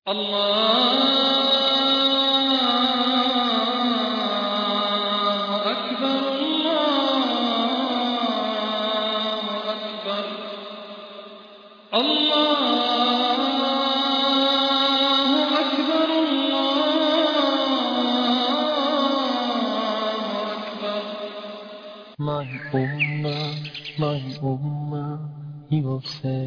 الله أكبر الله أكبر الله أكبر الله أكبر My ummah, my ummah, he will say,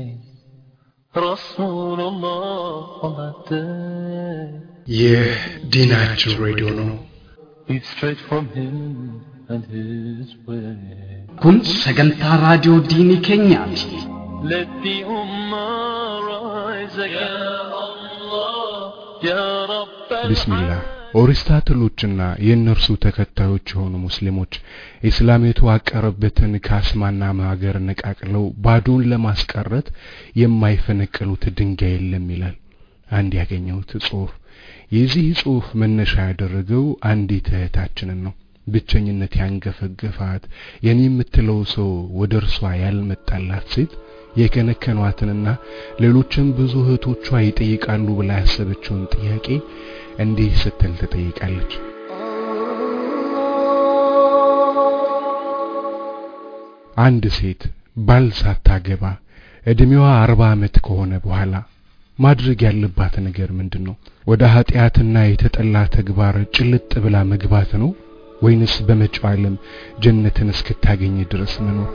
Rasulullah on that day. ይህ ዲናችን ሬዲዮ ነው። It's straight from him and his way. kun sagantaa raadiyoo diinii keenyaati Let the ummah rise again. Ya Allah, Ya Rabb ቢስሚላህ ኦሪስታትሎችና የእነርሱ ተከታዮች የሆኑ ሙስሊሞች ኢስላም የተዋቀረበትን ካስማና ማገር ነቃቅለው ባዶን ለማስቀረት የማይፈነቅሉት ድንጋይ የለም ይላል አንድ ያገኘሁት ጽሑፍ። የዚህ ጽሑፍ መነሻ ያደረገው አንዲት እህታችንን ነው። ብቸኝነት ያንገፈገፋት የኔ የምትለው ሰው ወደ እርሷ ያልመጣላት ሴት የከነከኗትንና ሌሎችም ብዙ እህቶቿ ይጠይቃሉ ብላ ያሰበችውን ጥያቄ እንዲህ ስትል ትጠይቃለች። አንድ ሴት ባል ሳታገባ እድሜዋ አርባ ዓመት ከሆነ በኋላ ማድረግ ያለባት ነገር ምንድን ነው? ወደ ኃጢአትና የተጠላ ተግባር ጭልጥ ብላ መግባት ነው ወይንስ በመጪው ዓለም ጀነትን እስክታገኝ ድረስ መኖር?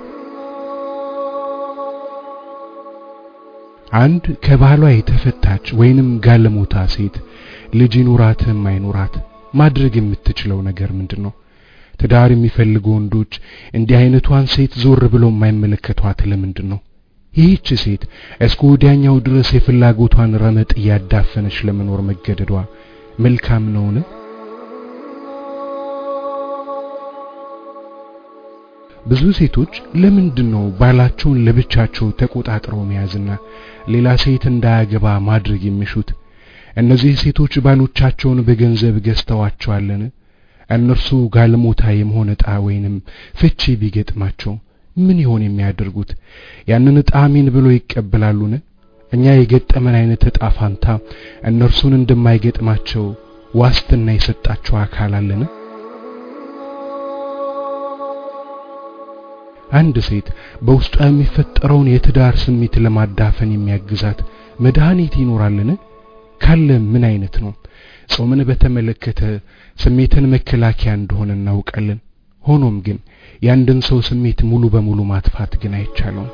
አንድ ከባሏ የተፈታች ወይንም ጋለሞታ ሴት ልጅ ይኑራትም አይኑራት ማድረግ የምትችለው ነገር ምንድን ነው? ትዳር የሚፈልጉ ወንዶች እንዲህ አይነቷን ሴት ዞር ብለው የማይመለከቷት ለምንድን ነው? ይህች ሴት እስከ ወዲያኛው ድረስ የፍላጎቷን ረመጥ እያዳፈነች ለመኖር መገደዷ መልካም ነውን? ብዙ ሴቶች ለምንድን ነው ባላቸውን ለብቻቸው ተቆጣጥረው መያዝና ሌላ ሴት እንዳያገባ ማድረግ የሚሹት? እነዚህ ሴቶች ባሎቻቸውን በገንዘብ ገዝተዋቸዋለን? እነርሱ ጋለሞታ የመሆን ዕጣ ወይንም ፍቺ ቢገጥማቸው ምን ይሆን የሚያደርጉት? ያንን ዕጣ አሜን ብሎ ይቀበላሉን? እኛ የገጠመን አይነት ዕጣ ፋንታ እነርሱን እንደማይገጥማቸው ዋስትና የሰጣቸው አካል አለን? አንድ ሴት በውስጧ የሚፈጠረውን የትዳር ስሜት ለማዳፈን የሚያግዛት መድኃኒት ይኖራልን? ካለ ምን አይነት ነው? ጾምን በተመለከተ ስሜትን መከላከያ እንደሆነ እናውቃለን። ሆኖም ግን የአንድን ሰው ስሜት ሙሉ በሙሉ ማጥፋት ግን አይቻለውም።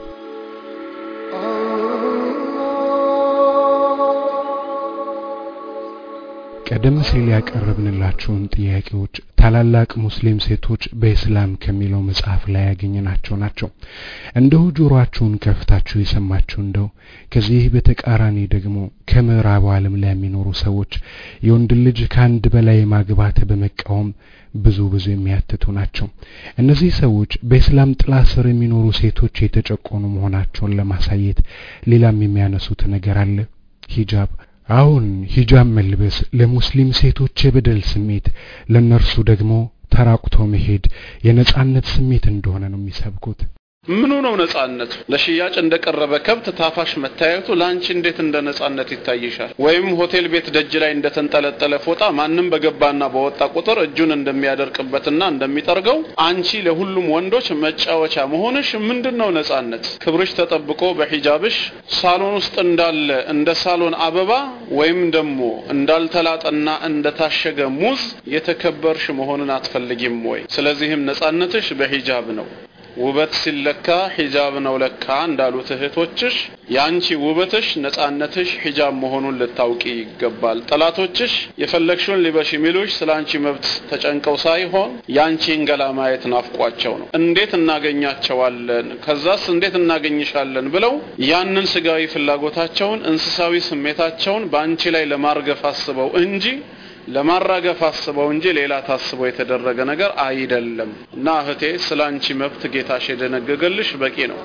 ቀደም ሲል ያቀረብንላችሁን ጥያቄዎች ታላላቅ ሙስሊም ሴቶች በኢስላም ከሚለው መጽሐፍ ላይ ያገኘናቸው ናቸው። እንደው ጆሮአችሁን ከፍታችሁ የሰማችሁ እንደው ከዚህ በተቃራኒ ደግሞ ከምዕራቡ ዓለም ላይ የሚኖሩ ሰዎች የወንድ ልጅ ከአንድ በላይ ማግባት በመቃወም ብዙ ብዙ የሚያትቱ ናቸው። እነዚህ ሰዎች በኢስላም ጥላ ስር የሚኖሩ ሴቶች የተጨቆኑ መሆናቸውን ለማሳየት ሌላም የሚያነሱት ነገር አለ። ሂጃብ አሁን ሂጃብ መልበስ ለሙስሊም ሴቶች የበደል ስሜት፣ ለነርሱ ደግሞ ተራቁቶ መሄድ የነጻነት ስሜት እንደሆነ ነው የሚሰብኩት። ምኑ ነው ነጻነቱ? ለሽያጭ እንደቀረበ ከብት ታፋሽ መታየቱ ለአንቺ እንዴት እንደ ነጻነት ይታይሻል? ወይም ሆቴል ቤት ደጅ ላይ እንደተንጠለጠለ ፎጣ ማንም በገባና በወጣ ቁጥር እጁን እንደሚያደርቅበትና እንደሚጠርገው አንቺ ለሁሉም ወንዶች መጫወቻ መሆንሽ ምንድን ነው ነጻነት? ክብርሽ ተጠብቆ በሂጃብሽ ሳሎን ውስጥ እንዳለ እንደ ሳሎን አበባ ወይም ደግሞ እንዳልተላጠና እንደታሸገ ሙዝ የተከበርሽ መሆንን አትፈልጊም ወይ? ስለዚህም ነጻነትሽ በሂጃብ ነው። ውበት ሲለካ ሂጃብ ነው ለካ እንዳሉት እህቶችሽ ያንቺ ውበትሽ ነጻነትሽ ሂጃብ መሆኑን ልታውቂ ይገባል። ጠላቶችሽ የፈለግሽውን ሊበሽ የሚሉሽ ስለ አንቺ መብት ተጨንቀው ሳይሆን ያንቺን ገላ ማየት ናፍቋቸው ነው። እንዴት እናገኛቸዋለን፣ ከዛስ እንዴት እናገኝሻለን ብለው ያንን ስጋዊ ፍላጎታቸውን እንስሳዊ ስሜታቸውን በአንቺ ላይ ለማርገፍ አስበው እንጂ ለማራገፍ አስበው እንጂ ሌላ ታስቦ የተደረገ ነገር አይደለም። እና እህቴ ስለ አንቺ መብት ጌታሽ የደነገገልሽ በቂ ነው።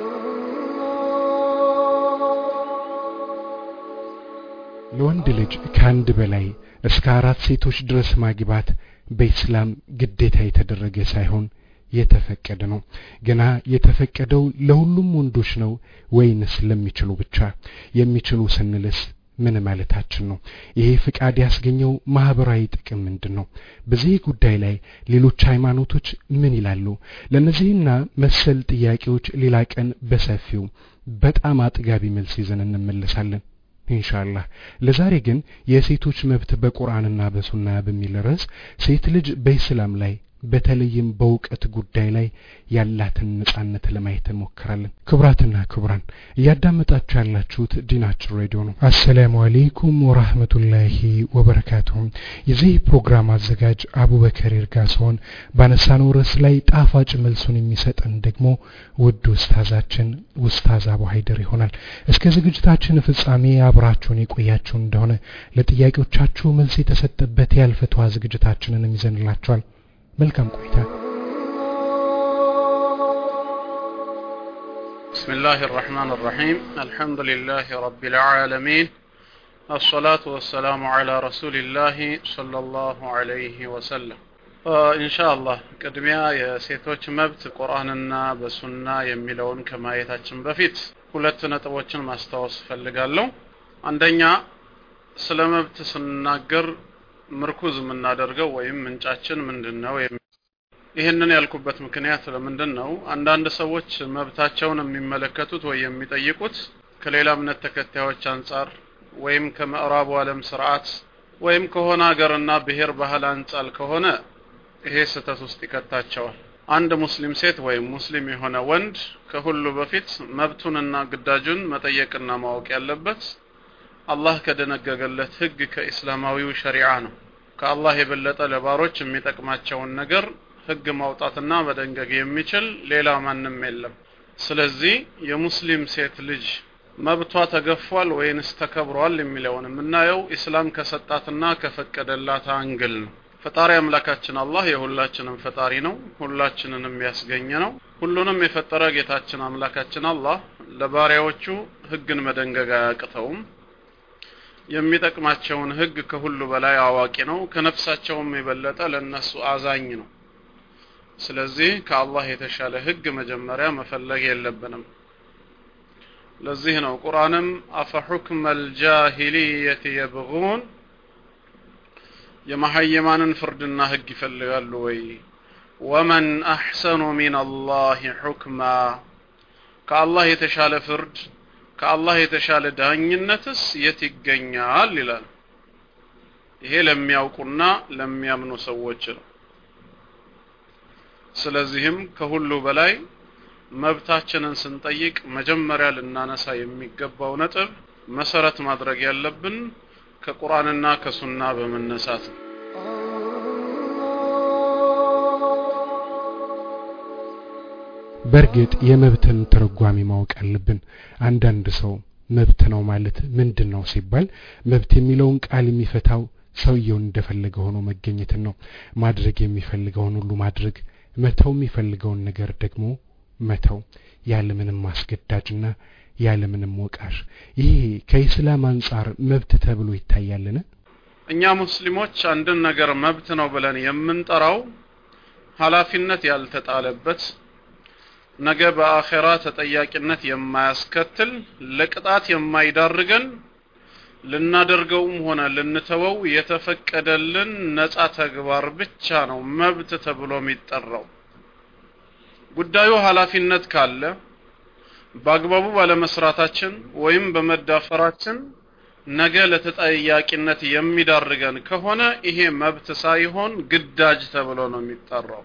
ለወንድ ልጅ ከአንድ በላይ እስከ አራት ሴቶች ድረስ ማግባት በኢስላም ግዴታ የተደረገ ሳይሆን የተፈቀደ ነው። ገና የተፈቀደው ለሁሉም ወንዶች ነው ወይንስ ለሚችሉ ብቻ? የሚችሉ ስንልስ ምን ማለታችን ነው? ይሄ ፍቃድ ያስገኘው ማህበራዊ ጥቅም ምንድን ነው? በዚህ ጉዳይ ላይ ሌሎች ሃይማኖቶች ምን ይላሉ? ለእነዚህና መሰል ጥያቄዎች ሌላ ቀን በሰፊው በጣም አጥጋቢ መልስ ይዘን እንመለሳለን ኢንሻአላህ። ለዛሬ ግን የሴቶች መብት በቁርአንና በሱና በሚል ርዕስ ሴት ልጅ በኢስላም ላይ በተለይም በእውቀት ጉዳይ ላይ ያላትን ነጻነት ለማየት እንሞክራለን። ክቡራትና ክቡራን እያዳመጣችሁ ያላችሁት ዲናችን ሬዲዮ ነው። አሰላሙ አሌይኩም ወራህመቱላሂ ወበረካቱሁም። የዚህ ፕሮግራም አዘጋጅ አቡበከር ይርጋ ሲሆን ባነሳነው ርዕስ ላይ ጣፋጭ መልሱን የሚሰጠን ደግሞ ውድ ውስታዛችን ውስታዝ አቡ ሀይደር ይሆናል። እስከ ዝግጅታችን ፍጻሜ አብራችሁን የቆያችሁ እንደሆነ ለጥያቄዎቻችሁ መልስ የተሰጠበት ያልፈትዋ ዝግጅታችንን ይዘንላችኋል። መልካም ቆይታ። بسم الله الرحمن الرحيم الحمد لله رب العالمين الصلاة والسلام على رسول الله صلى الله عليه وسلم إن شاء الله ቅድሚያ የሴቶች መብት ቁርአንና በሱና የሚለውን ከማየታችን በፊት ሁለት ነጥቦችን ማስታወስ እፈልጋለሁ። አንደኛ ስለ መብት ስንናገር ምርኩዝ የምናደርገው ወይም ምንጫችን ምንድን ነው? ይህንን ያልኩበት ምክንያት ለምንድን ነው? አንዳንድ ሰዎች መብታቸውን የሚመለከቱት ወይ የሚጠይቁት ከሌላ እምነት ተከታዮች አንጻር ወይም ከምዕራቡ ዓለም ስርዓት ወይም ከሆነ ሀገርና ብሔር ባህል አንጻር ከሆነ ይሄ ስህተት ውስጥ ይከታቸዋል። አንድ ሙስሊም ሴት ወይም ሙስሊም የሆነ ወንድ ከሁሉ በፊት መብቱንና ግዳጁን መጠየቅና ማወቅ ያለበት አላህ ከደነገገለት ህግ ከኢስላማዊው ሸሪዓ ነው። ከአላህ የበለጠ ለባሮች የሚጠቅማቸውን ነገር ህግ ማውጣትና መደንገግ የሚችል ሌላ ማንም የለም። ስለዚህ የሙስሊም ሴት ልጅ መብቷ ተገፏል ወይንስ ተከብሯል የሚለውን የምናየው ኢስላም ከሰጣትና ከፈቀደላት አንግል ነው። ፈጣሪ አምላካችን አላህ የሁላችንም ፈጣሪ ነው። ሁላችንንም ያስገኘ ነው። ሁሉንም የፈጠረ ጌታችን አምላካችን አላህ ለባሪያዎቹ ህግን መደንገግ አያቅተውም። የሚጠቅማቸውን ህግ ከሁሉ በላይ አዋቂ ነው። ከነፍሳቸውም የበለጠ ለነሱ አዛኝ ነው። ስለዚህ ከአላህ የተሻለ ህግ መጀመሪያ መፈለግ የለብንም። ለዚህ ነው ቁርአንም አፈሑክመ ልጃሂልየት የብጉን የመሀየማንን ፍርድና ህግ ይፈልጋሉ ወይ? ወመን አሕሰኑ ሚን አላህ ሑክማ ከአላህ የተሻለ ፍርድ ከአላህ የተሻለ ዳኝነትስ የት ይገኛል ይላል። ይሄ ለሚያውቁና ለሚያምኑ ሰዎች ነው። ስለዚህም ከሁሉ በላይ መብታችንን ስንጠይቅ መጀመሪያ ልናነሳ የሚገባው ነጥብ መሰረት ማድረግ ያለብን ከቁርአንና ከሱና በመነሳት ነው። በእርግጥ የመብትን ትርጓሜ ማወቅ አለብን። አንዳንድ ሰው መብት ነው ማለት ምንድን ነው ሲባል መብት የሚለውን ቃል የሚፈታው ሰውየውን እንደፈለገ ሆኖ መገኘትን ነው። ማድረግ የሚፈልገውን ሁሉ ማድረግ፣ መተው የሚፈልገውን ነገር ደግሞ መተው ያለምንም ማስገዳጅና ያለምንም ወቃሽ። ይሄ ከኢስላም አንጻር መብት ተብሎ ይታያልን? እኛ ሙስሊሞች አንድን ነገር መብት ነው ብለን የምንጠራው ኃላፊነት ያልተጣለበት ነገ በአኼራ ተጠያቂነት የማያስከትል ለቅጣት የማይዳርገን ልናደርገውም ሆነ ልንተወው የተፈቀደልን ነጻ ተግባር ብቻ ነው መብት ተብሎ የሚጠራው። ጉዳዩ ኃላፊነት ካለ በአግባቡ ባለመስራታችን ወይም በመዳፈራችን ነገ ለተጠያቂነት የሚዳርገን ከሆነ ይሄ መብት ሳይሆን ግዳጅ ተብሎ ነው የሚጠራው።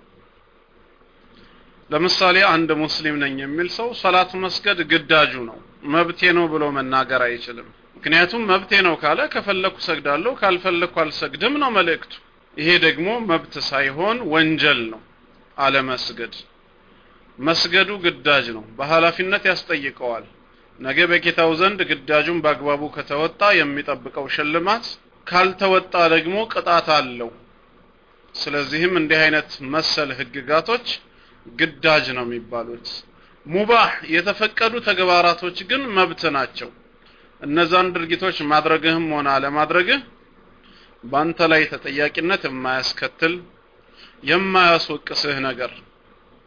ለምሳሌ አንድ ሙስሊም ነኝ የሚል ሰው ሰላት መስገድ ግዳጁ ነው፣ መብቴ ነው ብሎ መናገር አይችልም። ምክንያቱም መብቴ ነው ካለ ከፈለኩ ሰግዳለሁ፣ ካልፈለኩ አልሰግድም ነው መልእክቱ። ይሄ ደግሞ መብት ሳይሆን ወንጀል ነው አለመስገድ። መስገዱ ግዳጅ ነው፣ በኃላፊነት ያስጠይቀዋል። ነገ በጌታው ዘንድ ግዳጁን በአግባቡ ከተወጣ የሚጠብቀው ሽልማት፣ ካልተወጣ ደግሞ ቅጣት አለው። ስለዚህም እንዲህ አይነት መሰል ህግጋቶች ግዳጅ ነው የሚባሉት። ሙባህ የተፈቀዱ ተግባራቶች ግን መብት ናቸው። እነዛን ድርጊቶች ማድረግህም ሆነ አለማድረግህ በአንተ ላይ ተጠያቂነት የማያስከትል የማያስወቅስህ ነገር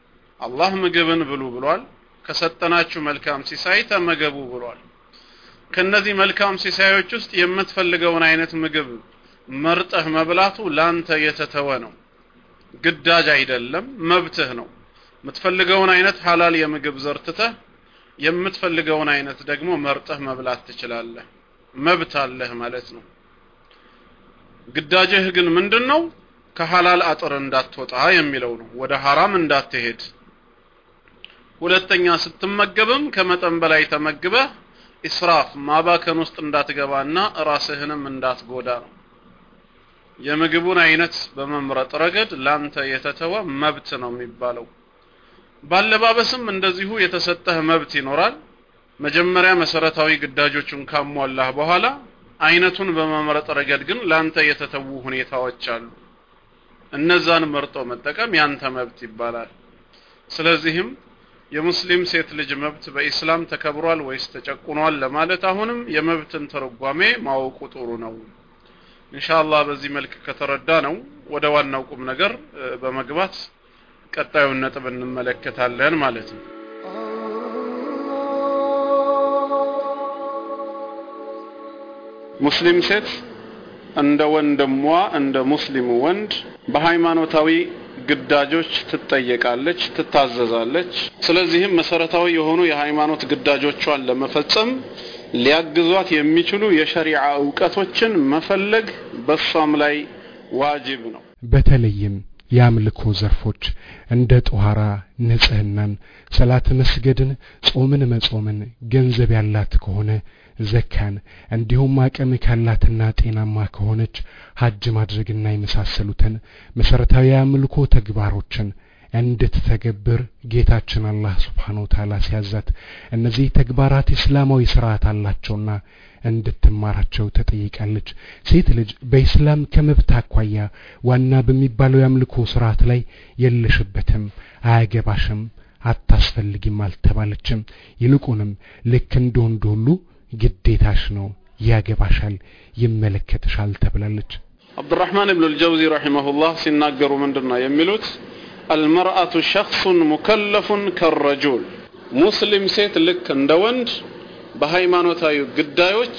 አላህ ምግብን ብሉ ብሏል። ከሰጠናችሁ መልካም ሲሳይ ተመገቡ ብሏል። ከነዚህ መልካም ሲሳዮች ውስጥ የምትፈልገውን አይነት ምግብ መርጠህ መብላቱ ላንተ የተተወ ነው። ግዳጅ አይደለም፣ መብትህ ነው። የምትፈልገውን አይነት ሐላል የምግብ ዘርትተህ የምትፈልገውን አይነት ደግሞ መርጠህ መብላት ትችላለህ። መብት አለህ ማለት ነው። ግዳጅህ ግን ምንድን ነው? ከሐላል አጥር እንዳትወጣ የሚለው ነው። ወደ ሐራም እንዳትሄድ። ሁለተኛ ስትመገብም ከመጠን በላይ ተመግበህ ኢስራፍ ማባከን ውስጥ እንዳትገባና ራስህንም እንዳትጎዳ ነው። የምግቡን አይነት በመምረጥ ረገድ ላንተ የተተወ መብት ነው የሚባለው። ባለባበስም እንደዚሁ የተሰጠህ መብት ይኖራል። መጀመሪያ መሰረታዊ ግዳጆቹን ካሟላህ በኋላ አይነቱን በመምረጥ ረገድ ግን ላንተ የተተዉ ሁኔታዎች አሉ። እነዛን መርጦ መጠቀም ያንተ መብት ይባላል። ስለዚህም የሙስሊም ሴት ልጅ መብት በኢስላም ተከብሯል ወይስ ተጨቁኗል ለማለት አሁንም የመብትን ትርጓሜ ማወቁ ጥሩ ነው። ኢንሻአላህ በዚህ መልክ ከተረዳ ነው ወደ ዋናው ቁም ነገር በመግባት ቀጣዩን ነጥብ እንመለከታለን ማለት ነው። ሙስሊም ሴት እንደ ወንድሟ እንደ ሙስሊሙ ወንድ በሃይማኖታዊ ግዳጆች ትጠየቃለች፣ ትታዘዛለች። ስለዚህም መሰረታዊ የሆኑ የሃይማኖት ግዳጆቿን ለመፈጸም ሊያግዟት የሚችሉ የሸሪዓ እውቀቶችን መፈለግ በሷም ላይ ዋጅብ ነው። በተለይም የአምልኮ ዘርፎች እንደ ጦሃራ ንጽህናን፣ ሰላት መስገድን፣ ጾምን መጾምን ገንዘብ ያላት ከሆነ ዘካን እንዲሁም አቅም ካላትና ጤናማ ከሆነች ሀጅ ማድረግና የመሳሰሉትን መሰረታዊ የአምልኮ ተግባሮችን እንድትተገብር ጌታችን አላህ ስብሓነሁ ወተዓላ ሲያዛት እነዚህ ተግባራት እስላማዊ ስርዓት አላቸውና እንድትማራቸው ተጠይቃለች። ሴት ልጅ በኢስላም ከመብት አኳያ ዋና በሚባለው የአምልኮ ስርዓት ላይ የለሽበትም፣ አያገባሽም፣ አታስፈልጊም አልተባለችም። ይልቁንም ልክ እንደ ወንድ ሁሉ ግዴታሽ ነው፣ ያገባሻል፣ ይመለከትሻል ተብላለች። አብዱራህማን ብኑ ልጀውዚ ረሒመሁላህ ሲናገሩ ምንድን ነው የሚሉት? አልመርአቱ ሸክሱን ሙከለፉን ከረጁል ሙስሊም ሴት ልክ እንደ ወንድ በሃይማኖታዊ ግዳዮች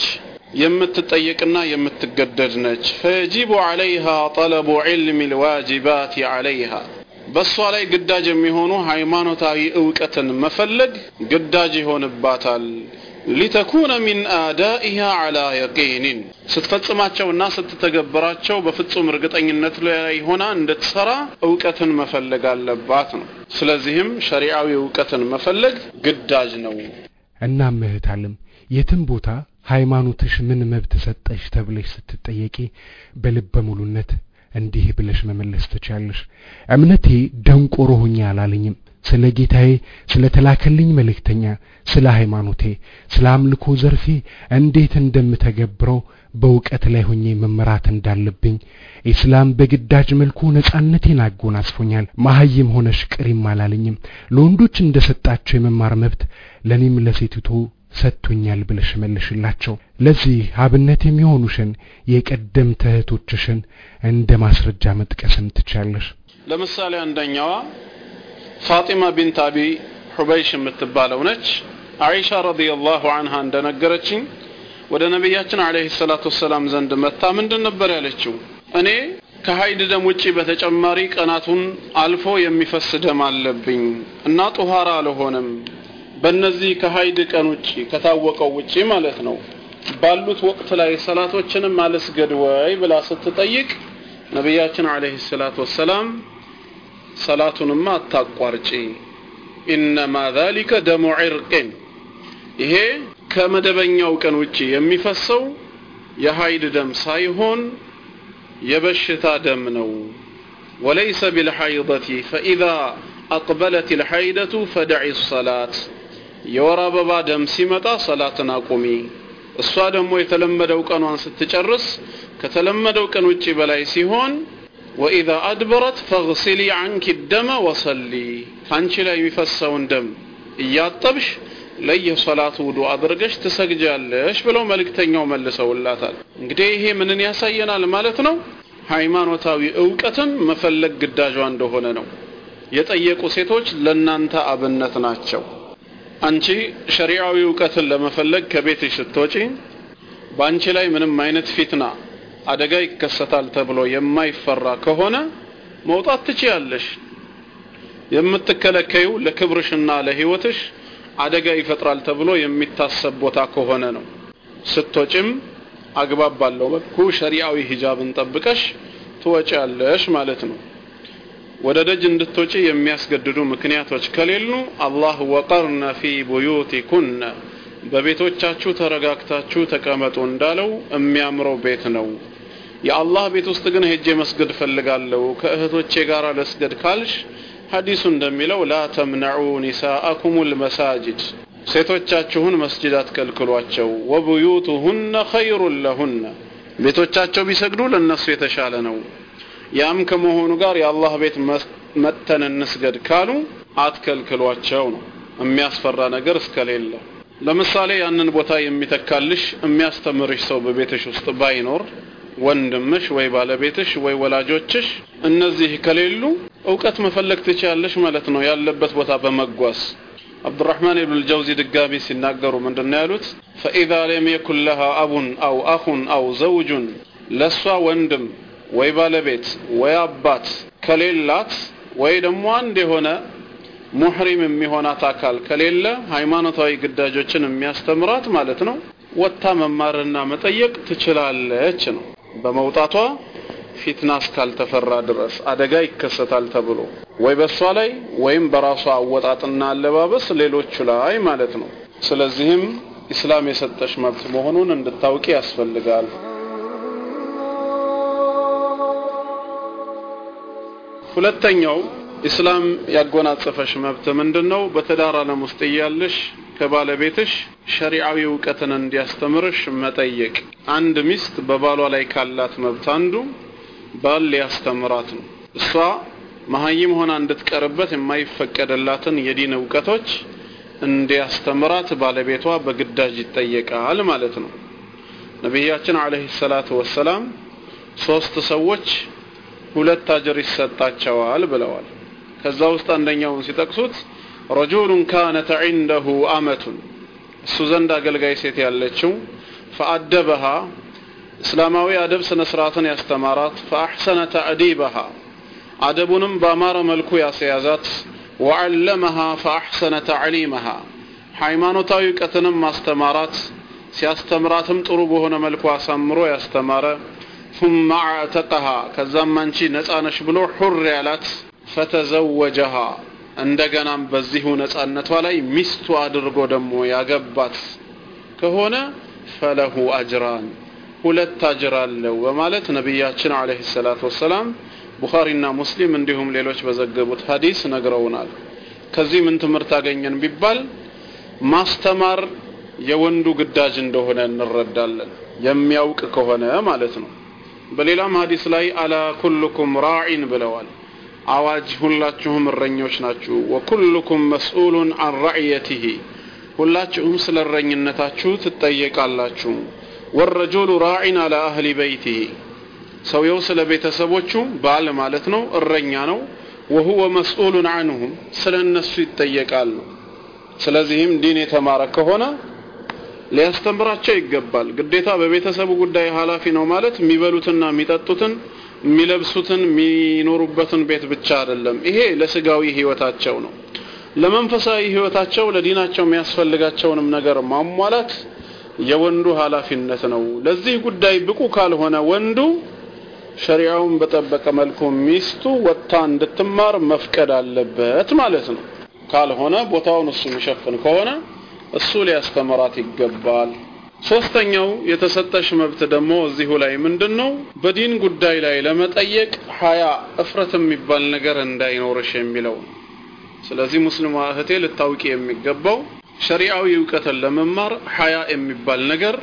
የምትጠየቅና የምትገደድ ነች። ፈየጂቡ ዐለይሃ ጠለቡ ዒልሚ ልዋጅባት ዐለይሃ በእሷ ላይ ግዳጅ የሚሆኑ ሃይማኖታዊ እውቀትን መፈለግ ግዳጅ ይሆንባታል። ሊተኩነ ሚን አዳኢሃ ዐላ የቂኒን ስትፈጽማቸውና ስትተገብራቸው በፍጹም እርግጠኝነት ላይ ሆና እንድትሰራ እውቀትን መፈለግ አለባት ነው። ስለዚህም ሸሪዓዊ እውቀትን መፈለግ ግዳጅ ነው። እናም እህት ዓለም የትም ቦታ ሃይማኖትሽ ምን መብት ሰጠሽ ተብለሽ ስትጠየቂ በልበ ሙሉነት እንዲህ ብለሽ መመለስ ትችያለሽ። እምነቴ ደንቆሮ ሆኜ አላለኝም። ስለ ጌታዬ፣ ስለ ተላከልኝ መልእክተኛ፣ ስለ ሃይማኖቴ፣ ስለ አምልኮ ዘርፌ እንዴት እንደምተገብረው በእውቀት ላይ ሆኜ መመራት እንዳለብኝ ኢስላም በግዳጅ መልኩ ነጻነቴን አጎናጽፎኛል። መሀይም ሆነሽ ቅሪም አላለኝም። ለወንዶች እንደሰጣቸው የመማር መብት ለእኔም ለሴቲቱ ሰጥቶኛል ብለሽ መልሽላቸው። ለዚህ አብነት የሚሆኑሽን የቀደምት እህቶችሽን እንደ ማስረጃ መጥቀስም ትቻለሽ። ለምሳሌ አንደኛዋ ፋጢማ ቢንት አቢ ሑበይሽ የምትባለው ነች። አይሻ ረዲየላሁ አንሃ እንደነገረችኝ ወደ ነቢያችን አለይሂ ሰላቱ ወሰላም ዘንድ መታ ምንድን ነበር ያለችው? እኔ ከሀይድ ደም ውጪ በተጨማሪ ቀናቱን አልፎ የሚፈስ ደም አለብኝ እና ጡሃራ አልሆንም። በእነዚህ ከሀይድ ቀን ውጪ ከታወቀው ውጪ ማለት ነው ባሉት ወቅት ላይ ሰላቶችንም አልስገድ ወይ ብላ ስትጠይቅ ነቢያችን አለይሂ ሰላቱ ወሰላም ሰላቱንማ አታቋርጪ፣ ኢነማ ዛሊከ ደሙ ዒርቅን ይሄ ከመደበኛው ቀን ውጪ የሚፈሰው የሀይድ ደም ሳይሆን የበሽታ ደም ነው። ወለይሰ ቢልሐይደቲ ፈኢዛ አቅበለት ልሐይደቱ ፈደዒ ሰላት የወር አበባ ደም ሲመጣ ሰላትን አቁሚ። እሷ ደግሞ የተለመደው ቀኗን ስትጨርስ ከተለመደው ቀን ውጪ በላይ ሲሆን ወኢዛ አድበረት ፈግሲሊ አንኪ ደመ ወሰሊ ከአንቺ ላይ የሚፈሰውን ደም እያጠብሽ ለየሰላቱ ውዱ አድርገሽ ትሰግጃለሽ ብለው መልእክተኛው መልሰውላታል። እንግዲህ ይሄ ምንን ያሳየናል ማለት ነው? ሃይማኖታዊ እውቀትን መፈለግ ግዳጇ እንደሆነ ነው። የጠየቁ ሴቶች ለናንተ አብነት ናቸው። አንቺ ሸሪዓዊ እውቀትን ለመፈለግ ከቤትሽ ስትወጪ በአንቺ ላይ ምንም አይነት ፊትና አደጋ ይከሰታል ተብሎ የማይፈራ ከሆነ መውጣት ትችያለሽ። የምትከለከዩ ለክብርሽና ለህይወትሽ አደጋ ይፈጥራል ተብሎ የሚታሰብ ቦታ ከሆነ ነው። ስትወጪም አግባብ ባለው መልኩ ሸሪዓዊ ሂጃብን ጠብቀሽ ትወጪያለሽ ማለት ነው። ወደ ደጅ እንድትወጪ የሚያስገድዱ ምክንያቶች ከሌሉ አላህ ወቀርነ ፊ ቡዩቲኩነ በቤቶቻችሁ ተረጋግታችሁ ተቀመጡ እንዳለው የሚያምረው ቤት ነው። የአላህ ቤት ውስጥ ግን ሄጄ መስገድ ፈልጋለሁ ከእህቶቼ ጋር ለስገድ ካልሽ ሐዲሱ እንደሚለው ላ ተምነዑ ኒሳአኩም ልመሳጅድ ሴቶቻችሁን መስጅድ አትከልክሏቸው። ወቡዩቱሁነ ኸይሩን ለሁነ ቤቶቻቸው ቢሰግዱ ለነሱ የተሻለ ነው። ያም ከመሆኑ ጋር የአላህ ቤት መጥተን እንስገድ ካሉ አትከልክሏቸው ነው የሚያስፈራ ነገር እስከሌለ። ለምሳሌ ያንን ቦታ የሚተካልሽ የሚያስተምርሽ ሰው በቤትሽ ውስጥ ባይኖር ወንድምሽ ወይ ባለቤትሽ ወይ ወላጆችሽ እነዚህ ከሌሉ እውቀት መፈለግ ትችያለሽ ማለት ነው ያለበት ቦታ በመጓዝ አብዱራህማን ኢብኑ ልጀውዚ ድጋሚ ሲናገሩ ምንድን ነው ያሉት ፈኢዛ ለም የኩን ለሃ አቡን አው አኹን አው ዘውጁን ለእሷ ወንድም ወይ ባለቤት ወይ አባት ከሌላት ወይ ደግሞ አንድ የሆነ ሙሕሪም የሚሆናት አካል ከሌለ ሃይማኖታዊ ግዳጆችን የሚያስተምራት ማለት ነው ወጥታ መማርና መጠየቅ ትችላለች ነው በመውጣቷ ፊትና እስካልተፈራ ድረስ አደጋ ይከሰታል ተብሎ ወይ በእሷ ላይ ወይም በራሷ አወጣጥና አለባበስ ሌሎቹ ላይ ማለት ነው። ስለዚህም ኢስላም የሰጠሽ መብት መሆኑን እንድታውቂ ያስፈልጋል። ሁለተኛው ኢስላም ያጎናጸፈሽ መብት ምንድን ነው? በትዳር ዓለም ውስጥ እያለሽ ከባለቤትሽ ሸሪዓዊ እውቀትን እንዲያስተምርሽ መጠየቅ። አንድ ሚስት በባሏ ላይ ካላት መብት አንዱ ባል ሊያስተምራት ነው። እሷ መሀይም ሆና እንድትቀርበት የማይፈቀድላትን የዲን እውቀቶች እንዲያስተምራት ባለቤቷ በግዳጅ ይጠየቃል ማለት ነው። ነቢያችን አለይሂ ሰላቱ ወሰላም ሶስት ሰዎች ሁለት አጅር ይሰጣቸዋል ብለዋል። ከዛ ውስጥ አንደኛውን ሲጠቅሱት ረጁሉን ካነት ዒንደሁ አመቱን እሱ ዘንድ አገልጋይ ሴት ያለችው ፈአደበሃ እስላማዊ አደብ ስነ ስርዓትን ያስተማራት ፈአሕሰነ ተዕዲበሃ አደቡንም በአማረ መልኩ ያስያዛት ወዐለመሃ ፈአሕሰነ ተዕሊመሃ ሃይማኖታዊ እውቀትንም ማስተማራት ሲያስተምራትም ጥሩ በሆነ መልኩ አሳምሮ ያስተማረ ثم اعتقها ከዛም አንቺ ነፃ ነሽ ብሎ ሑር ያላት ፈተዘወጀሃ እንደገናም በዚሁ ነፃነቷ ላይ ሚስቱ አድርጎ ደግሞ ያገባት ከሆነ ፈለሁ አጅራን ሁለት አጅር አለው በማለት ነቢያችን አለይሂ ሰላቱ ወሰላም ቡኻሪና ሙስሊም እንዲሁም ሌሎች በዘገቡት ሀዲስ ነግረውናል። ከዚህ ምን ትምህርት አገኘን ቢባል ማስተማር የወንዱ ግዳጅ እንደሆነ እንረዳለን። የሚያውቅ ከሆነ ማለት ነው። በሌላም ሀዲስ ላይ አላ ኩልኩም ራዒን ብለዋል። አዋጅ ሁላችሁም እረኞች ናችሁ። ወኩልኩም መስኡሉን አን ረዕየቲሂ ሁላችሁም ስለ እረኝነታችሁ ትጠየቃላችሁ። ወረጁሉ ራዒን አላ አህሊ በይቲሂ ሰውየው ስለ ቤተሰቦቹ ባል ማለት ነው እረኛ ነው። ወሁወ መስኡሉን አንሁም ስለ እነሱ ይጠየቃል ነው። ስለዚህም ዲን የተማረ ከሆነ ሊያስተምራቸው ይገባል። ግዴታ በቤተሰቡ ጉዳይ ኃላፊ ነው ማለት የሚበሉትና የሚጠጡትን የሚለብሱትን የሚኖሩበትን ቤት ብቻ አይደለም። ይሄ ለስጋዊ ህይወታቸው ነው። ለመንፈሳዊ ህይወታቸው ለዲናቸው የሚያስፈልጋቸውንም ነገር ማሟላት የወንዱ ኃላፊነት ነው። ለዚህ ጉዳይ ብቁ ካልሆነ ወንዱ ሸሪዓውን በጠበቀ መልኩ ሚስቱ ወጥታ እንድትማር መፍቀድ አለበት ማለት ነው። ካልሆነ ቦታውን እሱ የሚሸፍን ከሆነ እሱ ሊያስተምራት ይገባል። ሶስተኛው የተሰጠሽ መብት ደግሞ እዚሁ ላይ ምንድን ነው? በዲን ጉዳይ ላይ ለመጠየቅ ሀያ እፍረት የሚባል ነገር እንዳይኖርሽ የሚለው ነው። ስለዚህ ሙስሊሟ እህቴ ልታውቂ የሚገባው ሸሪዓዊ እውቀትን ለመማር ሀያ የሚባል ነገር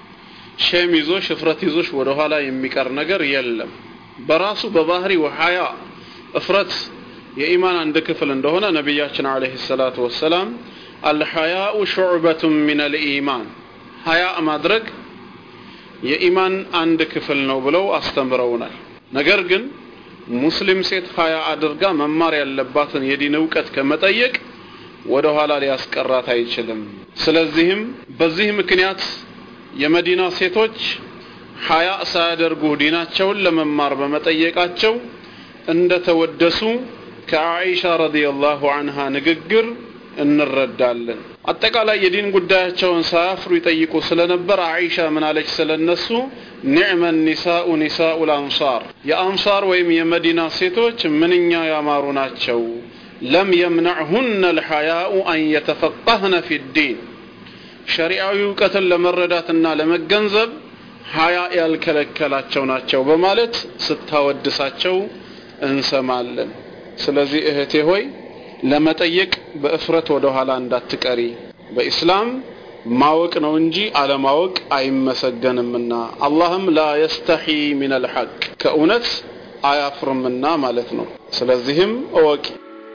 ሼም ይዞሽ እፍረት ይዞሽ ወደ ኋላ የሚቀር ነገር የለም። በራሱ በባህሪው ሀያ እፍረት የኢማን አንድ ክፍል እንደሆነ ነቢያችን አለይሂ ሰላቱ ወሰላም አልሐያኡ ሹዕበቱን ሚነል ኢማን ሀያ ማድረግ የኢማን አንድ ክፍል ነው ብለው አስተምረውናል። ነገር ግን ሙስሊም ሴት ሀያ አድርጋ መማር ያለባትን የዲን እውቀት ከመጠየቅ ወደ ኋላ ሊያስቀራት አይችልም። ስለዚህም በዚህ ምክንያት የመዲና ሴቶች ሀያ ሳያደርጉ ዲናቸውን ለመማር በመጠየቃቸው እንደተወደሱ ከአኢሻ ረዲየላሁ አንሃ ንግግር እንረዳለን። አጠቃላይ የዲን ጉዳያቸውን ሳያፍሩ ይጠይቁ ስለነበር አኢሻ ምን አለች ስለነሱ? ኒዕመ ኒሳኡ ኒሳኡ ልአንሳር የአንሳር ወይም የመዲና ሴቶች ምንኛ ያማሩ ናቸው። ለም የምነዕሁነ ልሐያኡ አን የተፈቀህነ ፊ ዲን ሸሪዓዊ እውቀትን ለመረዳትና ለመገንዘብ ሀያ ያልከለከላቸው ናቸው በማለት ስታወድሳቸው እንሰማለን። ስለዚህ እህቴ ሆይ ለመጠየቅ በእፍረት ወደ ኋላ እንዳትቀሪ። በኢስላም ማወቅ ነው እንጂ አለማወቅ አይመሰገንምና አላህም ላ የስተሒ ሚነል ሐቅ ከእውነት አያፍርምና ማለት ነው። ስለዚህም እወቂ።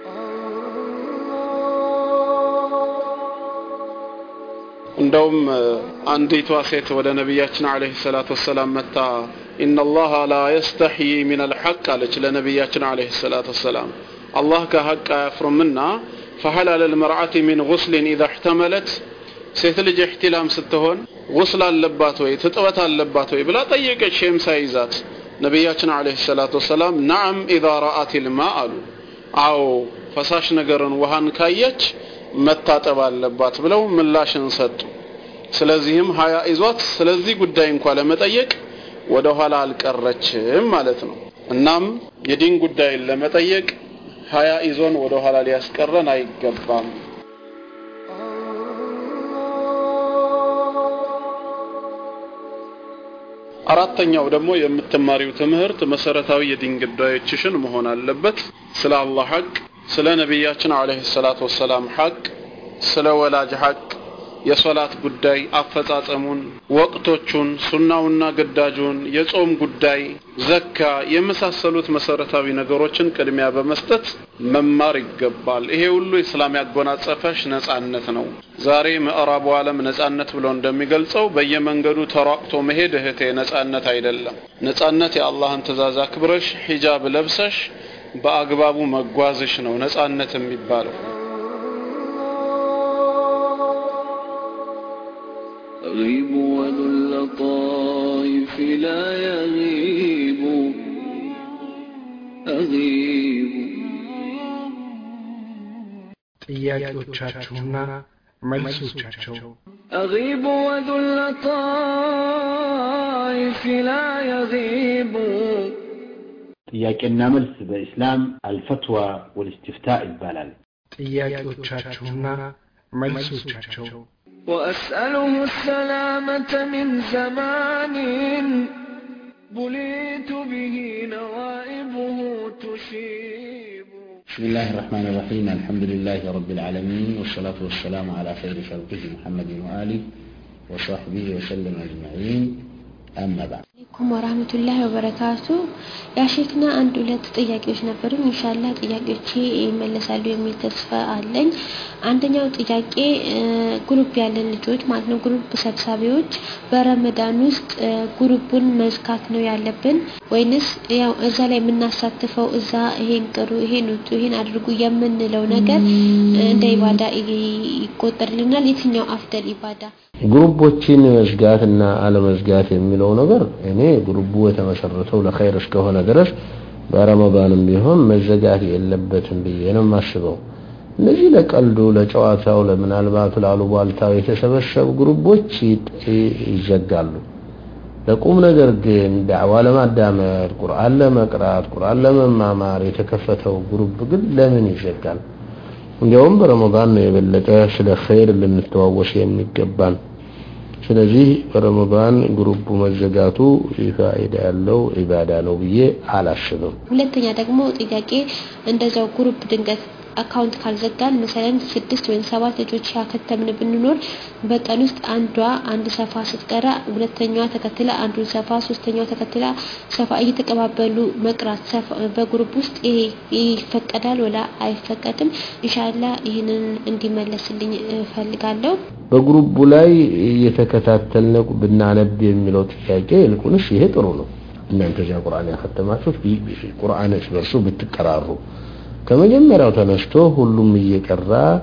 እንደውም አንዲቷ ሴት ወደ ነቢያችን አለይሂ ሰላቱ ወሰላም መታ ኢነላሃ ላ የስተሕይ ሚነል ሐቅ አለች ለነቢያችን አለይሂ ሰላቱ ወሰላም አላህ ከሐቅ አያፍርምና ፈሀል አለል መርዓቲ ሚን ጉስሊን ኢዛ እሕተመለት ሴት ልጅ እሕቲላም ስትሆን ጉስል አለባት ወይ ትጥበት አለባት ወይ ብላ ጠየቀች ሼም ሳይዛት ነቢያችን አለይሂ ሰላቱ ወሰላም ነዓም ኢዛ ረአት ልማ አሉ አዎ ፈሳሽ ነገርን ውሃን ካየች መታጠብ አለባት ብለው ምላሽን ሰጡ። ስለዚህም ሀያ ይዟት ስለዚህ ጉዳይ እንኳ ለመጠየቅ ወደ ኋላ አልቀረችም ማለት ነው። እናም የዲን ጉዳይን ለመጠየቅ ሀያ ይዞን ወደ ኋላ ሊያስቀረን አይገባም። አራተኛው ደግሞ የምትማሪው ትምህርት መሰረታዊ የዲን ጉዳዮችሽን መሆን አለበት። ስለ አላህ ሐቅ፣ ስለ ነቢያችን አለይሂ ሰላቱ ወሰላም ሐቅ፣ ስለ ወላጅ ሐቅ፣ የሶላት ጉዳይ አፈጻጸሙን፣ ወቅቶቹን፣ ሱናውና ግዳጁን፣ የጾም ጉዳይ፣ ዘካ የመሳሰሉት መሰረታዊ ነገሮችን ቅድሚያ በመስጠት መማር ይገባል። ይሄ ሁሉ ኢስላም ያጎናጸፈሽ ነጻነት ነው። ዛሬ ምዕራቡ ዓለም ነጻነት ብሎ እንደሚገልጸው በየመንገዱ ተሯቅቶ መሄድ እህቴ ነጻነት አይደለም። ነጻነት የአላህን ትእዛዝ አክብረሽ ሂጃብ ለብሰሽ በአግባቡ መጓዝሽ ነው ነጻነት የሚባለው። أغيب وذو اللطائف لا يغيب أغيب ጥያቄዎቻችሁና መልሶቻቸው أغيب وذو اللطائف لا يغيب ጥያቄና መልስ በኢስላም አልፈትዋ ወልእስትፍታ ይባላል። ጥያቄዎቻችሁና መልሶቻቸው وأسأله السلامة من زمان بليت به نوائبه تشيب بسم الله الرحمن الرحيم الحمد لله رب العالمين والصلاة والسلام على خير خلقه محمد وآله وصحبه وسلم أجمعين أما بعد አለይኩም ወራህመቱላሂ ወበረካቱ። ያሼክና አንድ ሁለት ጥያቄዎች ነበሩኝ። ኢንሻአላህ ጥያቄዎቼ ይመለሳሉ የሚል ተስፋ አለኝ። አንደኛው ጥያቄ ግሩፕ ያለን ልጆች ማለት ነው ግሩፕ ሰብሳቢዎች በረመዳን ውስጥ ግሩፑን መዝጋት ነው ያለብን ወይንስ ያው እዛ ላይ የምናሳትፈው እዛ ይሄን ቅሩ፣ ይሄን ውጡ፣ ይሄን አድርጉ የምንለው ነገር እንደ ኢባዳ ይቆጠርልናል? የትኛው አፍደል ኢባዳ? ግሩቦችን መዝጋት እና አለመዝጋት የሚለው ነገር እኔ ግሩቡ የተመሰረተው ለኸይር እስከሆነ ድረስ በረመዳንም ቢሆን መዘጋት የለበትም ብዬ ነው የማስበው። እነዚህ ለቀልዱ፣ ለጨዋታው፣ ለምናልባቱ ላሉባልታው የተሰበሰቡ ግሩቦች ይዘጋሉ። ለቁም ነገር ግን ዳዕዋ ለማዳመር፣ ቁርአን ለመቅራት፣ ቁርአን ለመማማር የተከፈተው ግሩብ ግን ለምን ይዘጋል? እንዲያውም በረመዳን ነው የበለጠ ስለ ኸይር ልንተዋወስ የሚገባን። ስለዚህ በረመዳን ግሩቡ መዘጋቱ ፋይዳ ያለው ኢባዳ ነው ብዬ አላስብም። ሁለተኛ ደግሞ ጥያቄ እንደዛው ግሩፕ ድንገት አካውንት ካልዘጋን መሰለን ስድስት ወይም ሰባት ልጆች ያከተምን ብንኖር በቀን ውስጥ አንዷ አንድ ሰፋ ስትቀራ ሁለተኛዋ ተከትላ አንዱን ሰፋ ሶስተኛዋ ተከትላ ሰፋ እየተቀባበሉ መቅራት በግሩፕ ውስጥ ይሄ ይፈቀዳል ወላ አይፈቀድም? ኢንሻአላህ ይህንን እንዲመለስልኝ እፈልጋለሁ። በግሩቡ ላይ እየተከታተልን ብናነብ የሚለው ጥያቄ ይልቁንስ ይሄ ጥሩ ነው። እናንተ እዚያ ቁርአን ያከተማችሁት ቁርአን እርስ በርሱ ብትቀራሩ ከመጀመሪያው ተነስቶ ሁሉም እየቀራ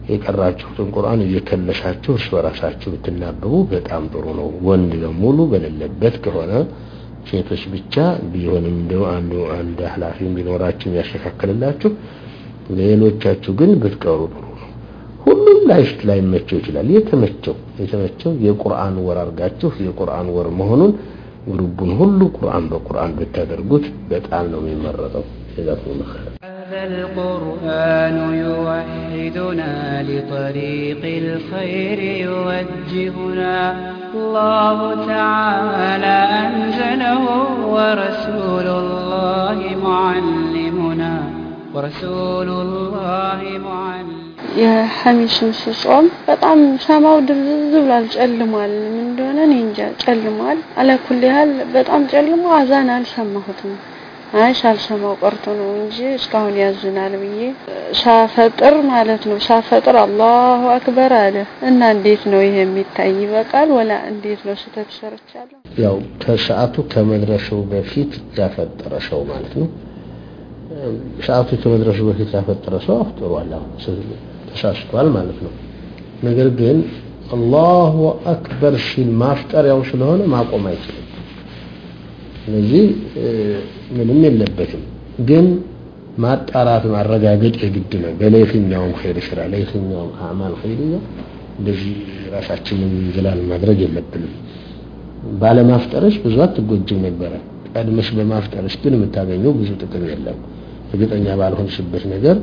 የቀራችሁትን ቁርአን እየከለሳችሁ እርስ በራሳችሁ ብትናበቡ በጣም ጥሩ ነው። ወንድ በሙሉ በሌለበት ከሆነ ሴቶች ብቻ ቢሆንም እንደው አንዱ አንድ ኃላፊ ቢኖራችሁ የሚያስተካክልላችሁ፣ ሌሎቻችሁ ግን ብትቀሩ ጥሩ ነው። ሁሉም ላይ ላይመቸው ይችላል። የተመቸው የተመቸው የቁርአን ወር አድርጋችሁ የቁርአን ወር መሆኑን ግሩቡን ሁሉ ቁርአን በቁርአን ብታደርጉት በጣም ነው የሚመረጠው። ጀዛኩም ኸይር። هذا القرآن يوحدنا لطريق الخير يوجهنا الله تعالى أنزله ورسول الله معلمنا ورسول الله معلمنا የሐሚስን ስጾም በጣም ሰማው ድብዝዝ ብሏል፣ ጨልሟል። ምን እንደሆነ እኔ እንጃ ጨልሟል። አለኩል ያህል በጣም ጨልሞ አዛን አልሰማሁትም። አይ ሳልሰማው ቀርቶ ነው እንጂ እስካሁን ያዝናል ብዬ ሳፈጥር ማለት ነው። ሳፈጥር አላሁ አክበር አለ እና እንዴት ነው ይሄ የሚታይ ይበቃል ወላ እንዴት ነው ስህተት ሰርቻለሁ? ያው ከሰዓቱ ከመድረሻው በፊት ያፈጠረ ሰው ማለት ነው። ሰዓቱ ከመድረሱ በፊት ያፈጠረ ሰው አፍጥሯል፣ አሁን ተሳስቷል ማለት ነው። ነገር ግን አላሁ አክበር ሲል ማፍጠሪያው ስለሆነ ማቆም አይችልም። ስለዚህ ምንም የለበትም። ግን ማጣራት ማረጋገጥ የግድ ነው። በለየትኛውም ኸይር ስራ ለየትኛውም አዕማል ኸይርያ እንደዚህ ራሳችንን እንዝላል ማድረግ የለብንም። ባለማፍጠርሽ ብዙ አትጎጅም ነበረ። ቀድመሽ በማፍጠርሽ ግን የምታገኘው ብዙ ጥቅም የለም። እርግጠኛ ባልሆንሽበት ነገር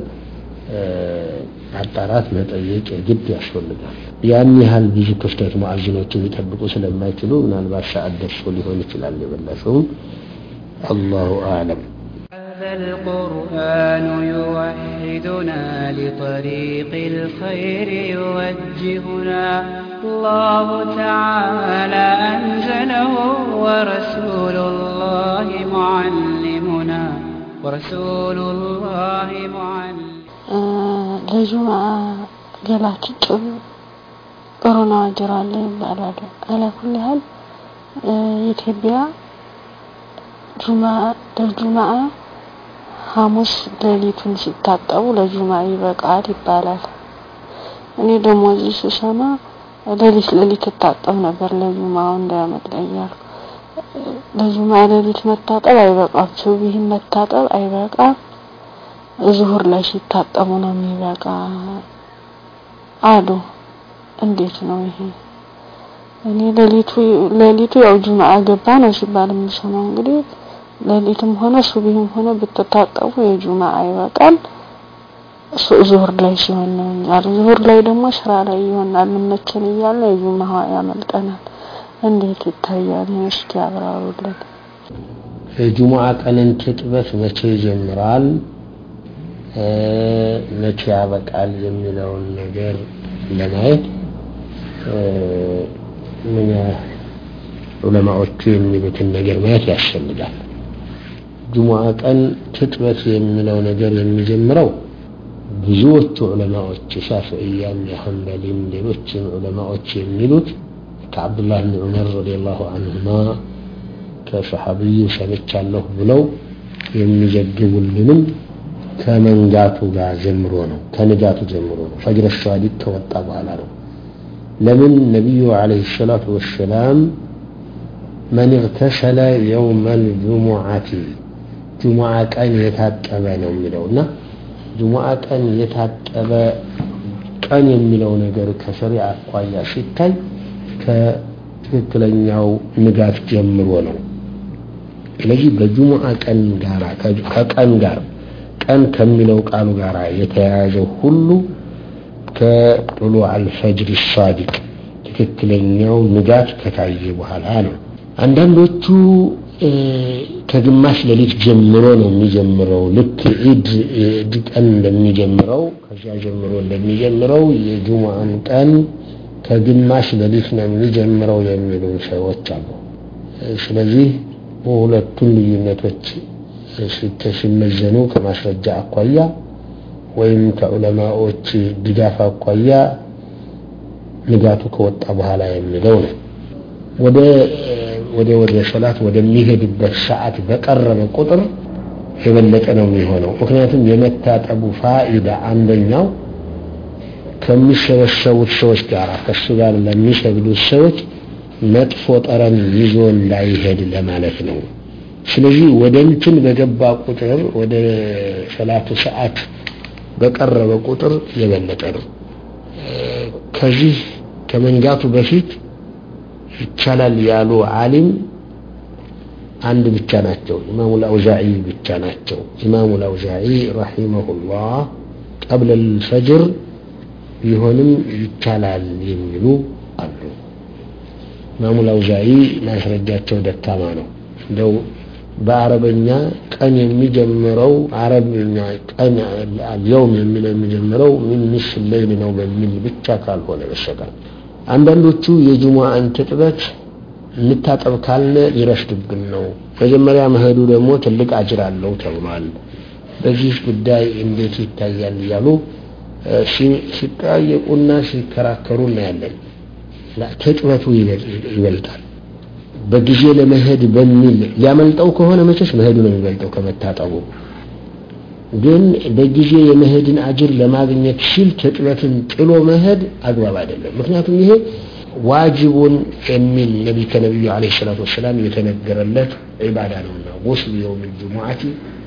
ማጣራት መጠየቅ የግድ ያስፈልጋል። ያን ያህል ብዙ ክፍተት ሙአዚኖች ሊጠብቁ ስለማይችሉ ምናልባት ሰዓት ደርሶ ሊሆን ይችላል የበላሸውም አላሁ አዕለም። هذا القرآن يوحدنا لطريق الخير يوجهنا الله تعالى أنزله ورسول الله معلمنا ورسول الله معلم ለጁምዓ ገላችን ጥሩ ጥሩ ነው አጅር አለ ይባላል። አላኩል ያህል ኢትዮጵያ ጁምዓ ለጁምዓ ሐሙስ ሌሊቱን ሲታጠቡ ለጁምዓ ይበቃል ይባላል። እኔ ደግሞ እዚህ ስሰማ ሌሊት ሌሊት እታጠብ ነበር ለጁምዓው እንዳያመልጠኝ እያልኩ ለጁምዓ ሌሊት መታጠብ አይበቃም፣ ሱብሂን መታጠብ አይበቃም። ዙሁር ላይ ሲታጠቡ ነው የሚበቃ አሉ። እንዴት ነው ይሄ? እኔ ሌሊቱ ሌሊቱ ያው ጁምዓ ገባ ነው ሲባል የምሰማው እንግዲህ ሌሊትም ሆነ ሱብሂም ሆነ ብትታጠቡ የጁምዓ ይበቃል። ዙሁር ላይ ሲሆን ነው ያሉ። ዙሁር ላይ ደግሞ ስራ ላይ ይሆናል እንመቸን እያለ የጁምዓ ያመልጠናል። እንዴት ይታያል? እስኪ ያብራሩልን። የጁሙዓ ቀንን ትጥበት መቼ ይጀምራል? መቼ ያበቃል የሚለውን ነገር ለማየት ምን ዑለማዎቹ የሚሉትን ነገር ማየት ያስፈልጋል። ጁሙዓ ቀን ትጥበት የሚለው ነገር የሚጀምረው ብዙዎቹ ዑለማዎች ሻፍዕያም የሐንበሊም ሌሎችም ዑለማዎች የሚሉት ከአብዱላህ ብን ዑመር ረዲየላሁ አንሁማ ከሰሐቢዩ ሰምቻለሁ ብለው የሚዘግቡልንም ከመንጋቱ ጋር ጀምሮ ነው ከንጋቱ ጀምሮ ነው ፈጅረ ሷዲቅ ከወጣ በኋላ ነው ለምን ነቢዩ አለይሂ ሰላቱ ወሰላም መን እግተሰለ የውመ ልጁሙዓቲ ጁሙዓ ቀን የታጠበ ነው የሚለው እና ጁሙዓ ቀን የታጠበ ቀን የሚለው ነገር ከሸሪዓ አኳያ ሲታይ ከትክክለኛው ንጋት ጀምሮ ነው ስለዚህ በጁሙዓ ቀን ጋር ከቀን ጋር ቀን ከሚለው ቃሉ ጋር የተያያዘው ሁሉ ከጥሉ አልፈጅር ሳዲቅ ትክክለኛው ንጋት ከታየ በኋላ ነው። አንዳንዶቹ ከግማሽ ሌሊት ጀምሮ ነው የሚጀምረው። ልክ ኢድ ኢድ ቀን እንደሚጀምረው ከዚያ ጀምሮ እንደሚጀምረው የጁሙዓን ቀን ከግማሽ ሌሊት ነው የሚጀምረው የሚሉ ሰዎች አሉ። ስለዚህ ሁለቱን ልዩነቶች ሲመዘኑ ከማስረጃ አኳያ ወይም ከዑለማዎች ድጋፍ አኳያ ንጋቱ ከወጣ በኋላ የሚለው ነው። ወደ ወደ ወደ ሰላት ወደሚሄድበት ሰዓት በቀረበ ቁጥር የበለጠ ነው የሚሆነው። ምክንያቱም የመታጠቡ ፋኢዳ አንደኛው ከሚሰበሰቡት ሰዎች ጋር ከሱ ጋር ለሚሰግዱት ሰዎች መጥፎ ጠረን ይዞ እንዳይሄድ ለማለት ነው። ስለዚህ ወደ እንትን በገባ ቁጥር ወደ ሰላቱ ሰዓት በቀረበ ቁጥር የበለጠ ነው። ከዚህ ከመንጋቱ በፊት ይቻላል ያሉ ዓሊም አንድ ብቻ ናቸው። ኢማሙ አልአውዛዒ ብቻ ናቸው። ኢማሙ አልአውዛዒ ረሂመሁላህ ቀብለ ልፈጅር ቢሆንም ይቻላል የሚሉ አሉ። ኢማሙ አልአውዛዒ ማስረጃቸው ደካማ ነው። እንደው በአረበኛ ቀን የሚጀምረው አረብኛ ቀን የውም የሚለው የሚጀምረው ምን ንስፍ ሌይል ነው በሚል ብቻ ካልሆነ በስተቀር አንዳንዶቹ የጅሙዓን ትጥበት እንታጠብ ካለ ሊረፍድብን ነው፣ መጀመሪያ መሄዱ ደግሞ ትልቅ አጅር አለው ተብሏል። በዚህ ጉዳይ እንዴት ይታያል እያሉ ሲጠያየቁና ሲከራከሩ እናያለን። ትጥበቱ ይበልጣል። በጊዜ ለመሄድ በሚል ሊያመልጠው ከሆነ መቼስ መሄዱ ነው የሚበልጠው ከመታጠቡ። ግን በጊዜ የመሄድን አጅር ለማግኘት ሲል ትጥበትን ጥሎ መሄድ አግባብ አይደለም። ምክንያቱም ይሄ ዋጅቡን የሚል ነቢ ከነቢዩ ዓለይሂ ሰላቱ ወሰላም የተነገረለት ዒባዳ ነውና ጉስሉ የውም ጅሙዓቲ